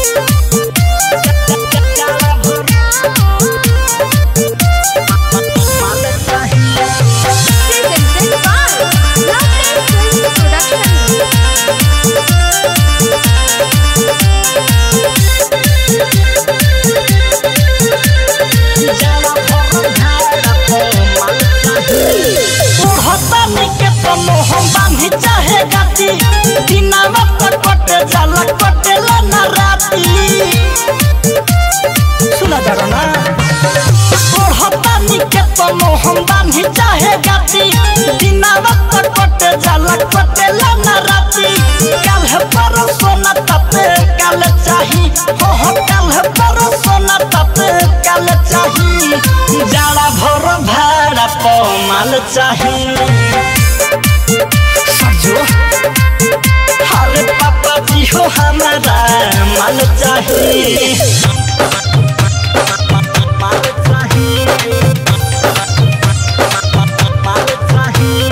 Presented by Lovely Film Production. ओढ़तानी के तनो हम बांधी चाहे गाती दिनावा पर कटे जाला कटेला ना राती सुना जरा ना ओढ़तानी के तनो हम बांधी चाहे गाती दिनावा पर कटे जाला कटेला ना राती काल है पर सोना तपे काल चाही हो हो काल है पर सोना तपे काल चाही जाड़ा भर भाड़ा पमाल चाही सजो अरे पापा जी हो हमारा माल चाही माल चाही माल चाही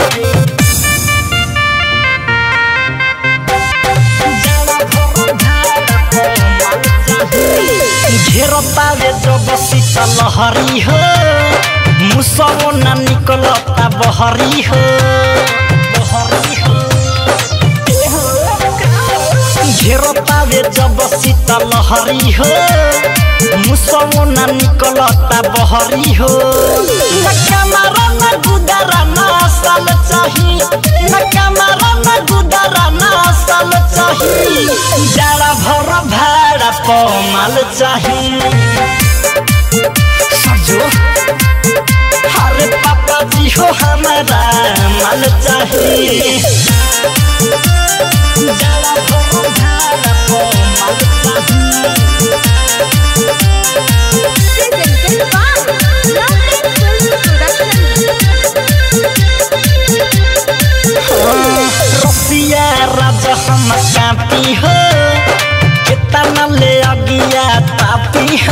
घेरतावे जब शीतल लहरी हो मुसवो ना निकलता बहरी हो बहरी हो घेरतावे जब शीतल लहरी हो मुसवो ना निकलता बहरी हो न कमरा न गुदरा ना साल चाही न कमरा न गुदरा ना साल चाही जाड़ा भर भाड़ा पमाल चाही सजो अरे पापा जी हो हमारा माल चाही जाड़ा भर भाड़ा पमाल चाही Presented by Lovely Film Production. रसिया राजा हम कापी हो कितना ले अगिया तापी हो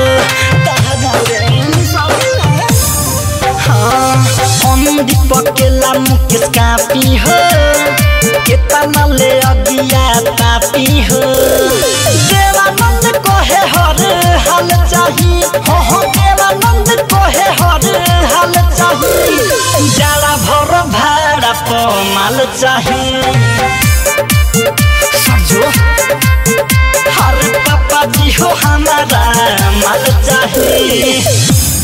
पकेला मुकेश कापी हो कितना ले अगिया तापी हो देवानंद कोहे हर हाल चाही हो हो देवानंद कोहे हर हाल चाही जाड़ा भर भाड़ा पमाल चाही सजो अरे पापा जी हो हमारा माल चाही